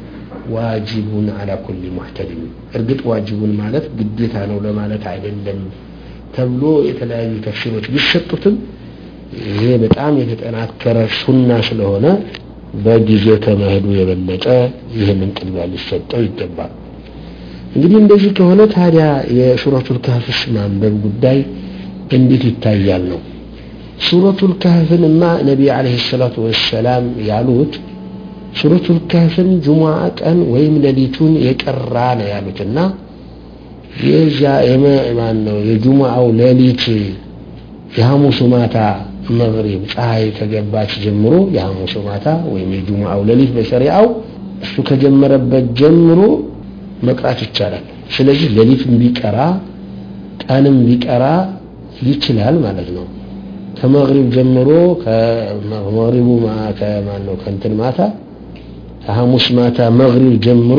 ዋጅቡን አላ ኩሊ ሙሕተሊም። እርግጥ ዋጅቡን ማለት ግዴታ ነው ለማለት አይደለም ተብሎ የተለያዩ ተፍሲሮች ቢሰጡትም ይሄ በጣም የተጠናከረ ሱና ስለሆነ በጊዜው ከመሄዱ የበለጠ ይህንን ቅድሚያ ሊሰጠው ይገባል። እንግዲህ እንደዚህ ከሆነ ታዲያ የሱረቱል ካህፍስ ማንበብ ጉዳይ እንዴት ይታያል ነው። ሱረቱል ካህፍንማ ነቢይ ዓለይሂ ሰላቱ ወሰላም ያሉት ሱረቱል ካህፍን ጁሙዓ ቀን ወይም ሌሊቱን የቀራ ነው ያሉትና የዛ የማን ነው የጁሙዓው ሌሊት የሐሙሱ ማታ መግሪብ ፀሐይ ከገባች ጀምሮ የሐሙሱ ማታ ወይም የጁሙዓው ሌሊት በሸሪዓው እሱ ከጀመረበት ጀምሮ መቅራት ይቻላል። ስለዚህ ሌሊትም ቢቀራ ቀንም ቢቀራ ይችላል ማለት ነው። ከመግሪብ ጀምሮ ከመግሪቡ ከማን ነው ከእንትን ማታ ከሐሙስ ማታ መግሪብ ጀምሮ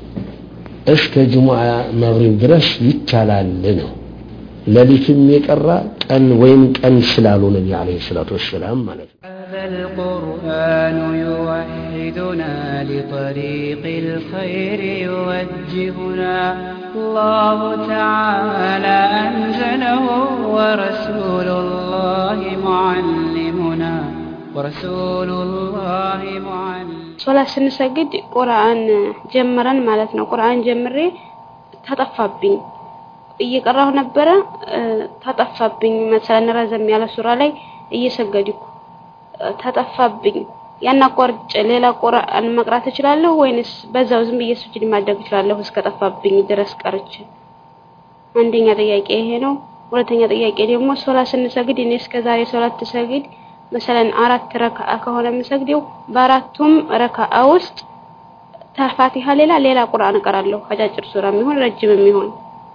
እስከ ጅሙዓ መግሪብ ድረስ ይቻላል ነው። ሌሊትም የቀራ ቀን ወይም ቀን ስላሉ ነቢ ዓለይሂ ሰላቱ ወሰላም ማለት ነው። هذا القرآن يوحدنا لطريق الخير يوجهنا الله تعالى أنزله ورسول الله معلمنا ورسول الله معلم ሶላት ስንሰግድ ቁርአን ጀምረን ማለት ነው። ቁርአን ጀምሬ ተጠፋብኝ እየቀራሁ ነበረ ተጠፋብኝ። መሰለን ረዘም ያለ ሱራ ላይ እየሰገድኩ ተጠፋብኝ። ያን አቋርጬ ሌላ ቁርአን መቅራት እችላለሁ ወይንስ በዛው ዝም ብዬ ሱጁድ ማድረግ እችላለሁ እስከጠፋብኝ ድረስ ቀርቼ? አንደኛ ጥያቄ ይሄ ነው። ሁለተኛ ጥያቄ ደግሞ ሶላት ስንሰግድ እኔ እስከ ዛሬ ሶላት ትሰግድ መሰለን አራት ረካዓ ከሆነ የምሰግደው በአራቱም ረካዓ ውስጥ ተፋቲሃ ሌላ ሌላ ቁርአን እቀራለሁ። አጫጭር ሱራ የሚሆን ረጅም የሚሆን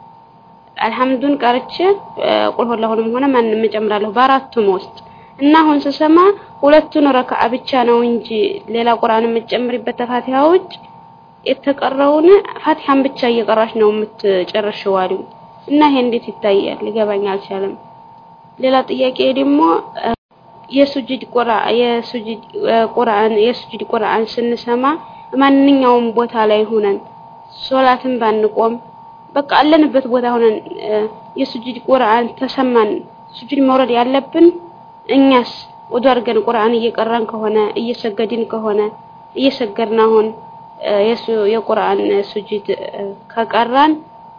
አልሐምዱን ቀርቼ ቁል ሁላሁንም ሆነ ማንም እጨምራለሁ በአራቱም ውስጥ እና አሁን ስሰማ ሁለቱን ረካዓ ብቻ ነው እንጂ ሌላ ቁርአን የምትጨምሪበት ተፋቲሃ ውጭ የተቀረውን ፋቲሃን ብቻ እየቀራሽ ነው የምትጨርሽው አሉ እና ይሄ እንዴት ይታያል? ሊገባኝ አልቻለም። ሌላ ጥያቄ ደግሞ የሱጁድ ቁርአን የሱጁድ ቁርአን የሱጁድ ቁርአን ስንሰማ ማንኛውም ቦታ ላይ ሆነን ሶላትን ባንቆም በቃ አለንበት ቦታ ሆነን የሱጁድ ቁርአን ተሰማን ሱጁድ መውረድ ያለብን እኛስ ወደ አድርገን ቁርአን እየቀራን ከሆነ እየሰገድን ከሆነ እየሰገድን አሁን የሱ የቁርአን ሱጁድ ከቀራን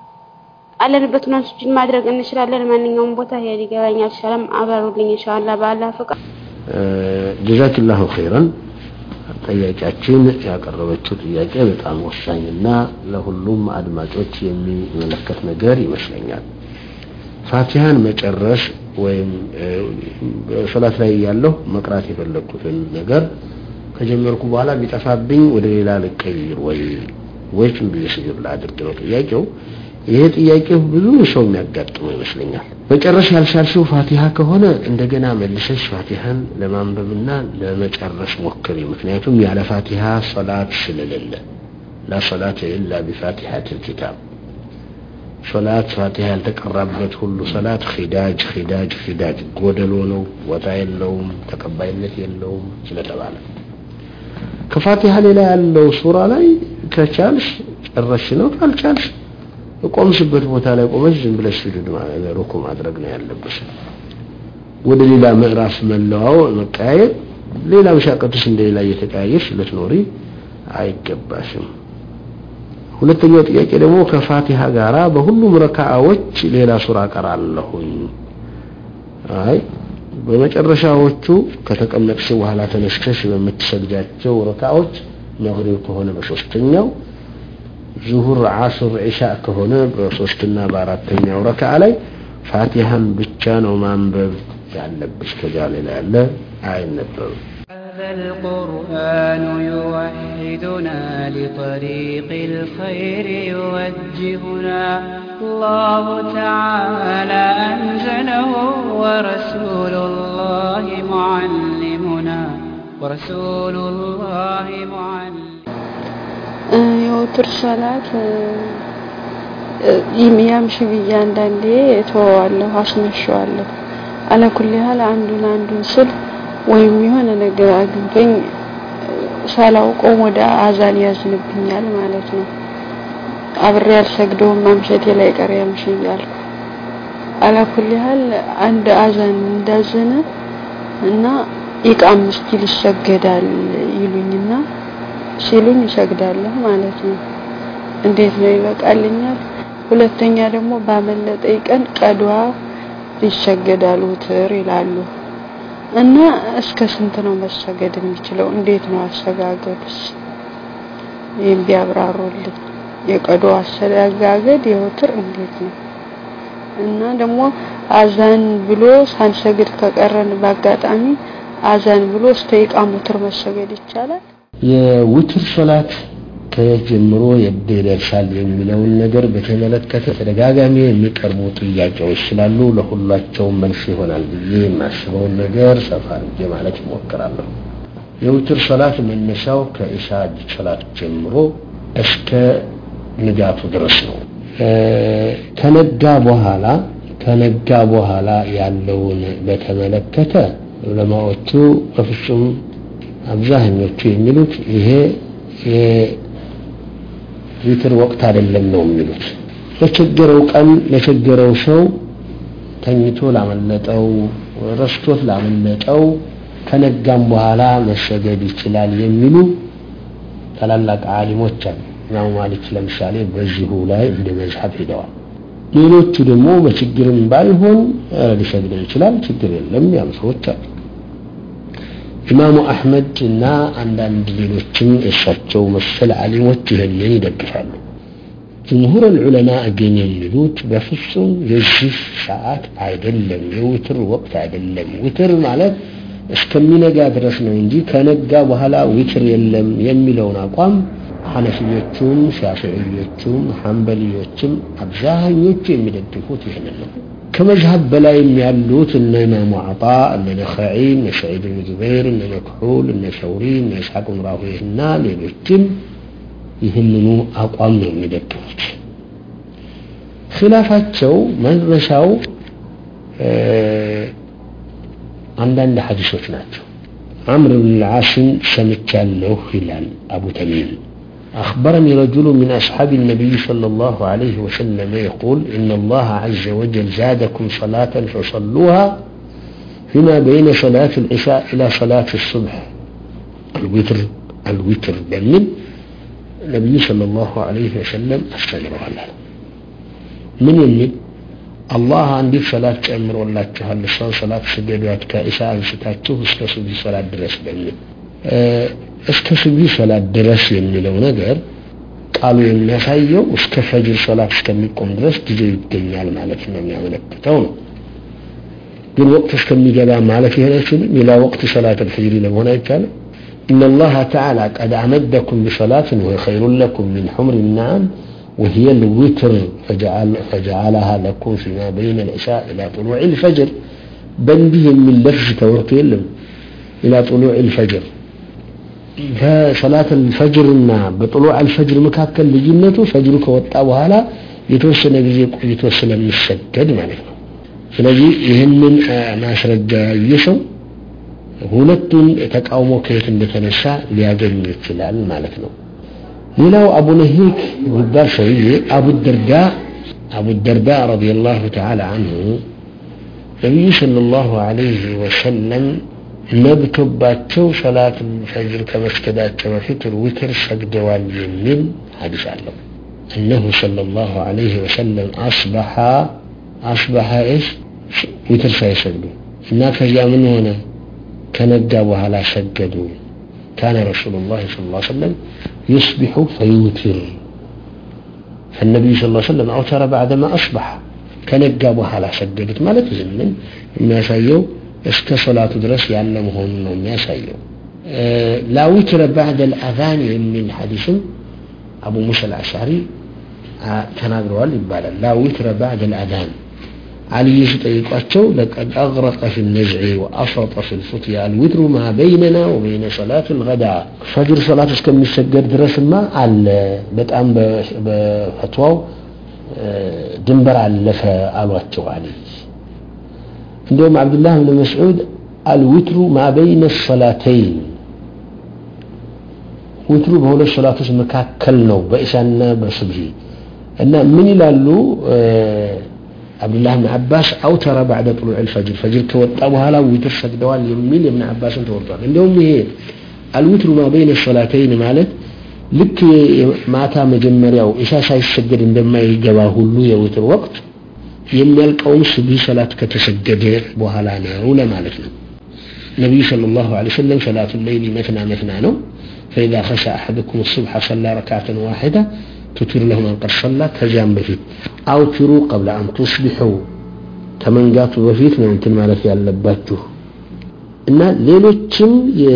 አለንበት ሆነን ሱጁድ ማድረግ እንችላለን። ማንኛውም ቦታ ይሄ ሊገባኝ አልቻለም። አብራሩልኝ ኢንሻአላህ በአላህ ፍቃድ። ጀዛክላሁ ኸይረን። ጠያቂያችን ያቀረበችው ጥያቄ በጣም ወሳኝና ለሁሉም አድማጮች የሚመለከት ነገር ይመስለኛል። ፋቲሃን መጨረስ ወይም ሶላት ላይ ያለሁ መቅራት የፈለግኩትን ነገር ከጀመርኩ በኋላ ቢጠፋብኝ ወደ ሌላ ልቀይር ወይ ወይስ ብዬ ስጁድ ላድርግ ነው ጥያቄው። ይሄ ጥያቄው ብዙ ሰው የሚያጋጥመው ይመስለኛል። መጨረስ ያልቻልሽው ፋቲሃ ከሆነ እንደገና መልሰሽ ፋቲሃን ለማንበብና ለመጨረስ ሞክሪ። ምክንያቱም ያለ ፋቲሃ ሶላት ስለሌለ ላ ሶላት ኢላ ቢፋቲሐቲል ኪታብ ሶላት ፋቲሃ ያልተቀራበት ሁሉ ሶላት ኺዳጅ ኺዳጅ ኺዳጅ ጎደሎ ነው፣ ቦታ የለውም፣ ተቀባይነት የለውም ስለተባለ ከፋቲሃ ሌላ ያለው ሱራ ላይ ከቻልሽ ጨረሽ ነው፣ ካልቻልሽ ቆምሽበት ቦታ ላይ ቆመሽ ዝም ብለሽ ስጁድ ሩኩ ማድረግ ነው ያለብሽ። ወደ ሌላ ምዕራፍ መለዋወጥ መቀያየር፣ ሌላ መሻቀትሽ እንደሌላ እየተቀያየርሽ ልትኖሪ አይገባሽም። ሁለተኛው ጥያቄ ደግሞ ከፋቲሃ ጋራ በሁሉም ረካዓዎች ሌላ ሱራ ቀራለሁኝ። አይ በመጨረሻዎቹ ከተቀመጥሽ በኋላ ተነስተሽ በምትሰግጃቸው ረካዓዎች መግሪብ ከሆነ በሶስተኛው ዙሁር፣ ዓስር፣ ዒሻ ከሆነ በሶስትና በአራተኛው ረካዓ ላይ ፋቲሃን ብቻ ነው ማንበብ ያለብሽ። ከዚያ ሌላ ያለ አይነበብም። هذا القرآن يوحدنا لطريق الخير يوجهنا الله تعالى أنزله ورسول الله معلمنا ورسول الله معلمنا የውትር ሰላት ያምሽ ብዬ አንዳንዴ እተወዋለሁ፣ አስመሸዋለሁ። አለኩል ያህል አንዱን አንዱን ስል ወይም የሆነ ነገር አግኝቶኝ ሳላውቀው ወደ አዛን ያዝንብኛል ማለት ነው። አብሬ አልሰግደውም ማምሸቴ ላይ ቀር ያምሽ እያልኩ አላኩል ያህል አንድ አዛን እንዳዘነ እና ኢቃም እስቲል ይሰገዳል ይሉኝና ሲሉኝ እሰግዳለሁ ማለት ነው። እንዴት ነው ይበቃልኛል? ሁለተኛ ደግሞ ባመለጠኝ ቀን ቀዷ ይሰገዳል ውትር ይላሉ እና እስከ ስንት ነው መሰገድ የሚችለው? እንዴት ነው አሰጋገዱስ? ይህም ቢያብራሩልኝ። የቀዶ አሰጋገድ የውትር እንዴት ነው? እና ደግሞ አዛን ብሎ ሳንሰግድ ከቀረን በአጋጣሚ አዛን ብሎ እስከ ኢቃም ውትር መሰገድ ይቻላል? የውትር ሶላት ከየት ጀምሮ የት ይደርሳል የሚለውን ነገር በተመለከተ ተደጋጋሚ የሚቀርቡ ጥያቄዎች ስላሉ ለሁላቸውም መልስ ይሆናል ብዬ የማስበውን ነገር ሰፋ አድርጌ ማለት እሞክራለሁ። የውትር ሶላት መነሻው ከኢሻ ሶላት ጀምሮ እስከ ንጋቱ ድረስ ነው። ከነጋ በኋላ ከነጋ በኋላ ያለውን በተመለከተ ዑለማዎቹ በፍጹም አብዛኞቹ የሚሉት ይሄ የዊትር ወቅት አይደለም ነው የሚሉት። ለቸገረው ቀን ለቸገረው ሰው ተኝቶ ላመለጠው ረስቶት ላመለጠው ከነጋም በኋላ መሰገድ ይችላል የሚሉ ታላላቅ ዓሊሞች አሉ። ኢማሙ ማሊክ ለምሳሌ በዚሁ ላይ እንደ መዝሐብ ሄደዋል። ሌሎቹ ደግሞ በችግርም ባይሆን ሊሰግደው ይችላል ችግር የለም ያሉ ሰዎች አሉ። ኢማሙ አሕመድ እና አንዳንድ ሌሎችም እሳቸው መሰል ዓሊሞች ይህንን ይደግፋሉ። ጅምሁር ዑለማ ግን የሚሉት በፍጹም የዚህ ሰዓት አይደለም፣ የውትር ወቅት አይደለም። ውትር ማለት እስከሚነጋ ድረስ ነው እንጂ ከነጋ በኋላ ዊትር የለም የሚለውን አቋም ሐነፊዮቹም ሻፊዕዮቹም ሐንበልዮችም አብዛኞቹ የሚደግፉት ይህንን ነው። ከመዝሀብ በላይም ያሉት እነ ኢማሙ አጣ እነ ነኸዒ እነ ሰዒድ ብን ጁበይር እነ መክሑል እነ ሰውሪ እነ ኢስሐቅ ብን ራሁዌህ እና ሌሎችም ይህንኑ አቋም ነው የሚደግፉት። ኺላፋቸው መድረሻው አንዳንድ ሐዲሶች ናቸው። عمرو بن العاص سمعتله هلال أبو تميم أخبرني رجل من أصحاب النبي صلى الله عليه وسلم يقول إن الله عز وجل زادكم صلاة فصلوها فيما بين صلاة العشاء إلى صلاة الصبح الوتر الوتر بمن النبي صلى الله عليه وسلم استمر على من يمن አላህ አንዲት ሰላት ጨምሮላችኋል እሷን ሰላት ስገዷት ከኢሻ አንስታችሁ እስከ ሱቢ ሰላት ድረስ በሚል እስከ ሱቢ ሰላት ድረስ የሚለው ነገር ቃሉ የሚያሳየው እስከ ፈጅር ሰላት እስከሚቆም ድረስ ጊዜ ይገኛል ማለት ነው የሚያመለክተው ነው። ግን ወቅት እስከሚገባ ማለት ይሄን አይችልም። ሌላ ወቅት ሰላት አልፈጅር ለመሆን አይቻልም። إن الله تعالى قد أمدكم بصلاة وهي خير لكم من حمر النعم وهي الوتر فجعل فجعلها لكم فيما بين العشاء إلى طلوع الفجر بنده من لفظ تورك يلم إلى طلوع الفجر فصلاة الفجر ما بطلوع الفجر مكاكل لجنته فجر كوتا وهلا የተወሰነ ጊዜ ቆይቶ ስለሚሰገድ ማለት ነው። ስለዚህ ይህንን ማስረጃ ያየ ሰው ሁለቱን ተቃውሞ ከየት እንደተነሳ ሊያገኝ ይችላል ማለት ነው። ሌላው አቡ ነሂክ የሚባል ሰውዬ አቡ ደርዳ አቡ ደርዳ ረዲየላሁ ተዓላ አንሁ ነቢዩ ሰለላሁ ዐለይሂ ወሰለም ነብቶባቸው ሰላት ፈጅር ከመስገዳቸው በፊት ዊትር ሰግደዋል የሚል ሐዲስ አለው። እነሁ ሰለላሁ ዐለይሂ ወሰለም አስበሐ አስበሐ እስ ዊትር ሳይሰግዱ እና ከዚያ ምን ሆነ ከነጋ በኋላ ሰገዱ። ካነ ረሱሉላህ ሰለላሁ ዐለይሂ ወሰለም يصبح فيوتر فالنبي صلى الله عليه وسلم أوتر بعدما أصبح ከነጋ በኋላ ሰገዱት ማለት ዝምን የሚያሳየው እስከ ሶላቱ ድረስ ያለ መሆኑን ነው የሚያሳየው። ላዊትረ ባዕደ ልአዛን የሚል ሐዲስም አቡ ሙሳ አልአሻሪ ተናግረዋል ይባላል። ላዊትረ ባዕደ ልአዛን علي سطيقاتشو لقد أغرق في النزع وأفرط في الفتيا الوتر ما بيننا وبين صلاة الغداء فجر صلاة اسكم يسجد درس ما على بتأم بفتواو ድንበር አለፈ አሏቸው አሊ እንዲሁም አብዱላህ ብን መስዑድ አልዊትሩ ማ በይነ ሰላተይን ዊትሩ በሁለት ሰላቶች መካከል ነው በኢሻና በሱብሂ እና ምን ይላሉ አብዱላህ ብን አባስ አውተረ ባዕደ ጥሉዕ ልፈጅር ፈጅር ከወጣ በኋላ ዊትር ሰግደዋል የሚል የብን አባስን ተወርቷል እንዲሁም ይሄ አልዊትሩ ማ በይነ ሰላተይን ማለት ልክ ማታ መጀመሪያው ኢሻ ሳይሰገድ እንደማይገባ ሁሉ የውትር ወቅት የሚያልቀውም ሱብሂ ሰላት ከተሰገደ በኋላ ነው ለማለት ነው። ነቢዩ ሰለላሁ ዐለይሂ ወሰለም ሰላቱ ሌይሊ መትና መትና ነው። فإذا خشى أحدكم الصبح صلى ركعة واحدة تتر له من قد صلى كزيان بفيت أوتروا قبل أن تصبحوا ከመንጋቱ በፊት ነው እንትን ማለት ያለባችሁ እና ሌሎችም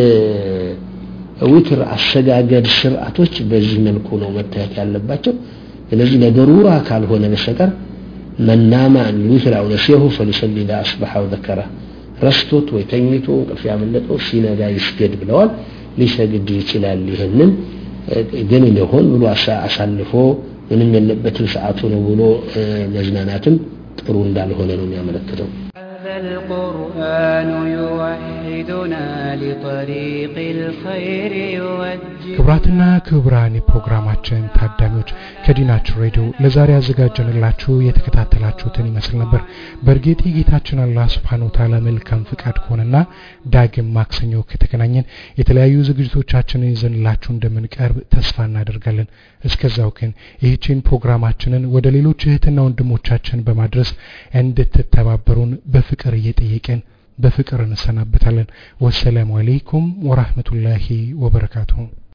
ዊትር አሰጋገድ ስርዓቶች በዚህ መልኩ ነው መታየት ያለባቸው። ስለዚህ ለደሩራ ካልሆነ በስተቀር መናማ አን ዊትር አው ነሲሁ ፈሊሰሊ ላ አስበሐ ወዘከረ ረስቶት ወይ ተኝቶ እንቅልፍ ያመለጠው ሲነጋ ይስገድ ብለዋል። ሊሰግድ ይችላል። ይህንን ግን እንደሆን ብሎ አሳልፎ ምንም የለበትም ሰዓቱ ነው ብሎ መዝናናትም ጥሩ እንዳልሆነ ነው የሚያመለክተው። القرآن يوحدنا لطريق الخير يوجه ክቡራትና ክቡራን የፕሮግራማችን ታዳሚዎች ከዲናችን ሬዲዮ ለዛሬ ያዘጋጀንላችሁ የተከታተላችሁትን ይመስል ነበር። በእርግጥ የጌታችን አላህ ስብሓን ወተዓላ መልካም ፍቃድ ከሆነና ዳግም ማክሰኞ ከተገናኘን የተለያዩ ዝግጅቶቻችንን ይዘንላችሁ እንደምንቀርብ ተስፋ እናደርጋለን። እስከዛው ግን ይህችን ፕሮግራማችንን ወደ ሌሎች እህትና ወንድሞቻችን በማድረስ እንድትተባበሩን በፍቅር እየጠየቅን በፍቅር እንሰናበታለን። ወሰላሙ አለይኩም ወራህመቱላሂ ወበረካቱሁ።